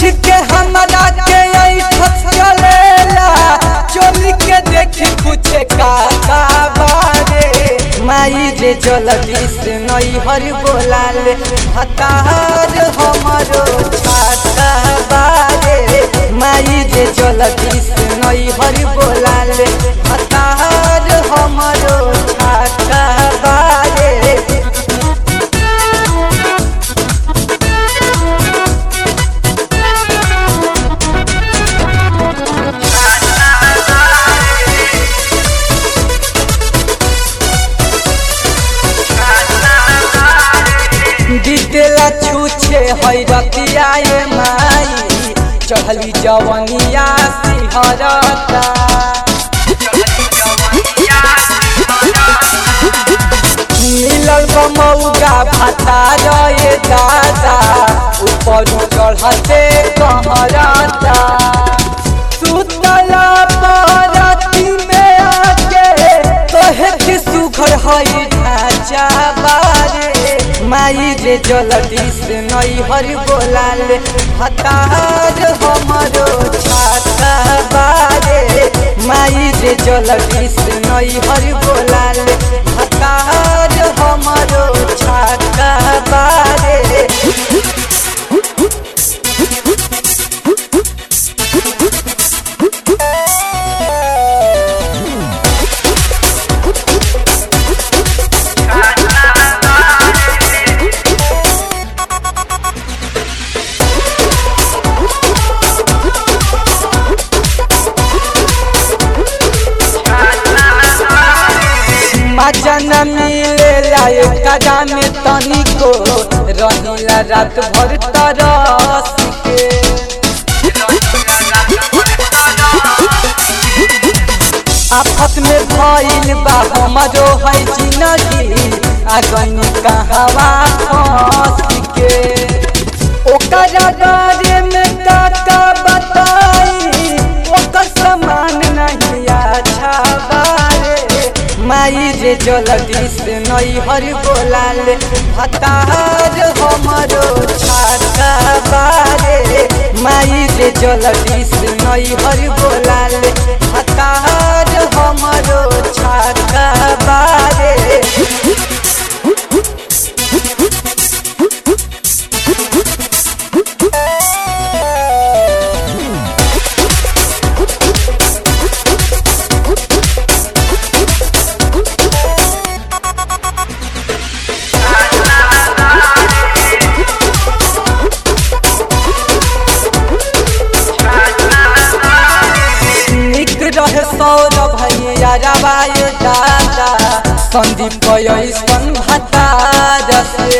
के हमरा के ऐठत चलेला चोली के देखी पूछे का का बारे माई रे जलदी से नई हर बोलाले हतार हमरो छाता बारे माई रे जलदी से नई हर बोलाले हतार हमरो छाता बारे दिदेला छूछे है रतिया ये माई चढ़ली जवनिया सिहरता मिलल बमौगा भाता रे दादा ऊपर चढ़ते कहरता सुतला परती में आके तोहे के सुघर हई ढांचा बारे माई रे जलदी से नई हर बोलाले हतार हमरो छाता बारे माई रे जलदी से नई हर बोलाले हतार हमरो छाता बारे मजा न मिलेला एकरा में तनिको रहिला रात भर तरस के आफत में भइल बा हमरो है जिंदगी अगनी कहवा फंस के ओकरा बारे में का का बताई ओकर समान नहीं अच्छा बारे माई रे जलदी से नई हर बोलाले हतार हमरो छाता बारे माई रे जलदी से नई हर बोलाले हतार हमरो छाता बारे निक रहे सौरभ भैया रवाय दादा संदीप ऐसन भतार से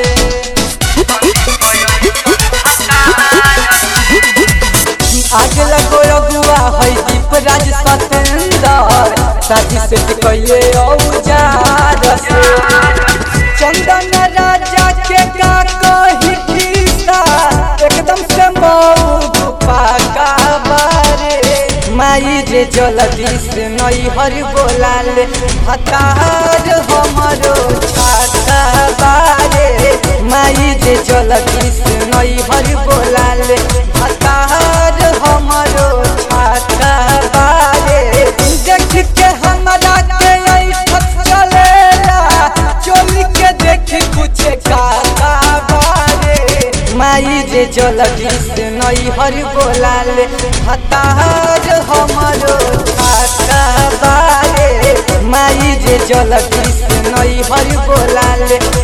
आग लगो अगुआ है दीपराज सतेंदर शादी से कैले औजार से चंदन राजा के का कही खिस्सा एकदम से मऊ पाका बारे माई रे जलदी से नई हर बोलाले हतार हमरो छाता बारे माई रे जलदी से नई हर बोलाले हतार हमरो छाता बारे देख के हमरा के ऐठत चलेला चोली के देखी पूछे का का बारे माई रे जलदी से नई हर बोलाले हतार हमरो छाता बारे माई रे जलदी से नई हर बोलाले